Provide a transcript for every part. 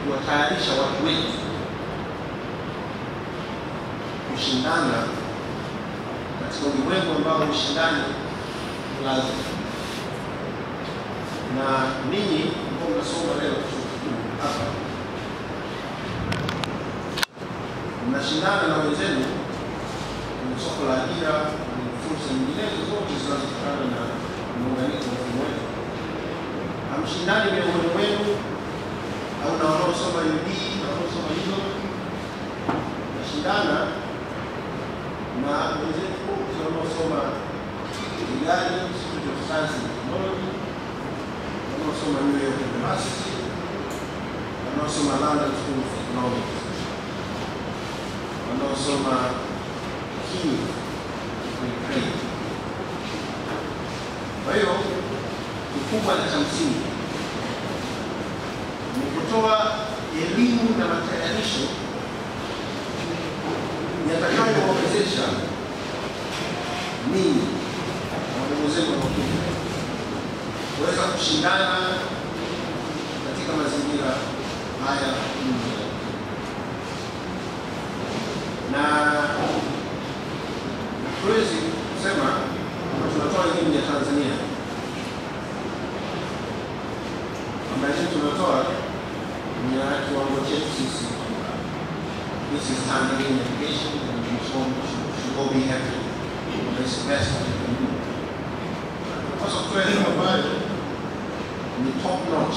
kuwatayarisha watu wetu kushindana katika ulimwengu ambao ushindani ni lazima. Na ninyi ambao mnasoma leo chuo kikuu hapa, mnashindana na wenzenu kwenye soko la ajira, kwenye fursa nyinginezo zote zinazotokana na muunganiko wa mfumo wetu. Hamshindani miongoni mwenu au na wanaosoma UD na wanaosoma hizo, nashindana na wenzetu wote wanaosoma Kigali Institute of Science and Technology, wanaosoma New York University, wanaosoma London School of Economics, wanaosoma Kiev Ukraine. Kwa hiyo kikubwa na cha msingi ni kutoa elimu na matayarisho yatakayowawezesha ninyi na wadogo zenu wanaokuja kuweza kushindana katika mazingira haya nje na hatuwezi kusema kwamba tunatoa elimu ya Tanzania kwamba elimu tunatoa ni ya kiwango chetu sisi this is Tanzanian education and we should, should, should all be happy with this best that we can do. Tunapaswa kutoa elimu ambayo ni top notch.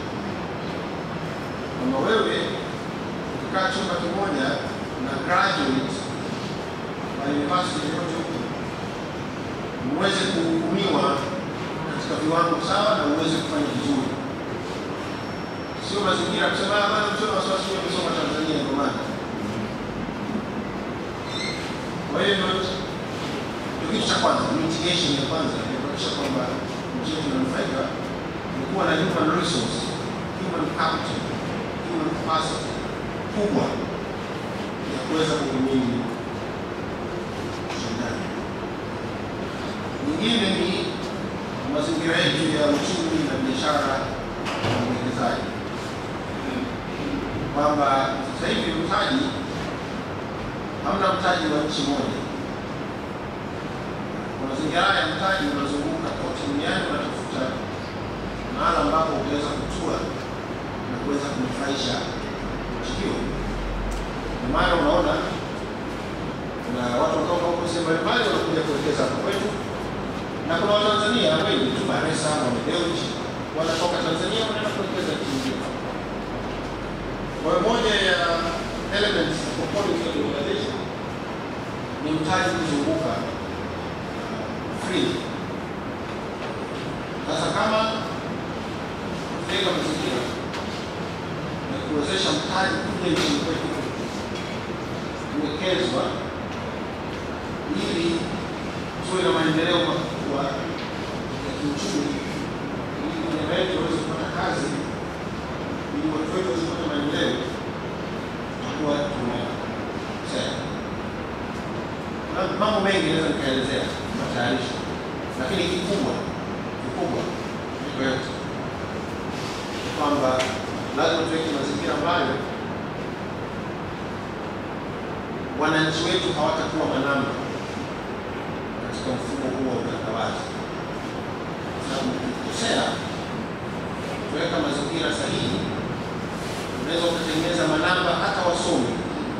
Kama wewe ukikaa chumba kimoja na graduate wa university yoyote huko, uweze kuhudumiwa katika viwango sawa na uweze kufanya vizuri, sio mazingira kusema "Ah, bana mtoto wasiwasi amesoma Tanzania ndio maana kwa hiyo ndio ndio kitu cha kwanza, mitigation ya kwanza ya kuhakikisha kwamba nchi yetu inanufaika ni kuwa na human resource, human capital, human capacity kubwa ya kuweza kuhimili ushindani. Nyingine ni mazingira yetu ya uchumi na biashara na uwekezaji, kwamba sasa hivi mtaji hamna mtaji wa nchi moja. Kwa mazingira haya mtaji unazunguka kote duniani, unatafuta mahala ambapo utaweza kutua na kuweza kunufaisha nchi hiyo. Ndio maana unaona kuna watu kutoka huko sehemu mbalimbali wanakuja kuwekeza hapa kwetu, na kuna Watanzania wengi tu Baresa na Deuji wanatoka Tanzania wanaenda kuwekeza nchi nyingine. Kwa hiyo moja ya elements of components of the organization ni mtaji kuzunguka uh, free. Sasa kama kujenga mazingira na kuwezesha mtaji kuja nchini kwetu kuwekezwa ili tuwe na maendeleo makubwa ya kiuchumi, ili vijana wetu waweze kupata kazi, ili watu wetu waweze kupata maendeleo kuwa tunasema na mambo mengi naweza nikaelezea matayarisho, lakini kikubwa kikubwa kuliko yote ni kwamba lazima tuweke mazingira ambayo wananchi wetu hawatakuwa manamba katika mfumo huo wa utandawazi, kwa sababu ukikosea kuweka mazingira sahihi unaweza ukatengeneza manamba hata wasomi.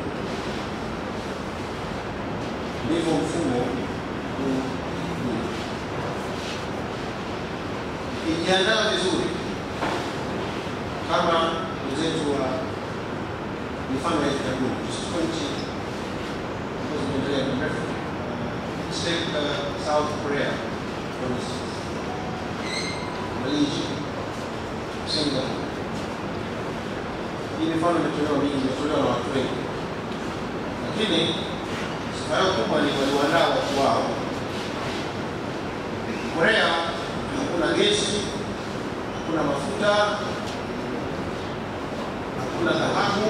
Ndivyo mfumo huu huu. Ikijiandaa vizuri kama wenzetu wa mifano ya kitabuni, tusichukue nchi ambazo zimeendelea muda mrefu. Uh, let's take uh, South Korea for instance, Malaysia, Singapore hii mifano imetolewa mingi, imetolewa na watu wengi, lakini sifa yao kubwa ni waliwaandaa watu wao. Korea hakuna gesi, hakuna mafuta, hakuna dhahabu,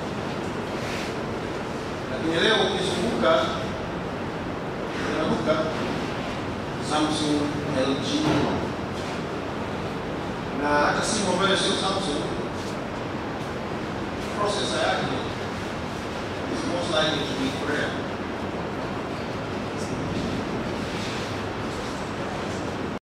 lakini leo ukizunguka unaduka Samsung, LG na hata simu ambayo sio Samsung processor yake is most likely to be Korea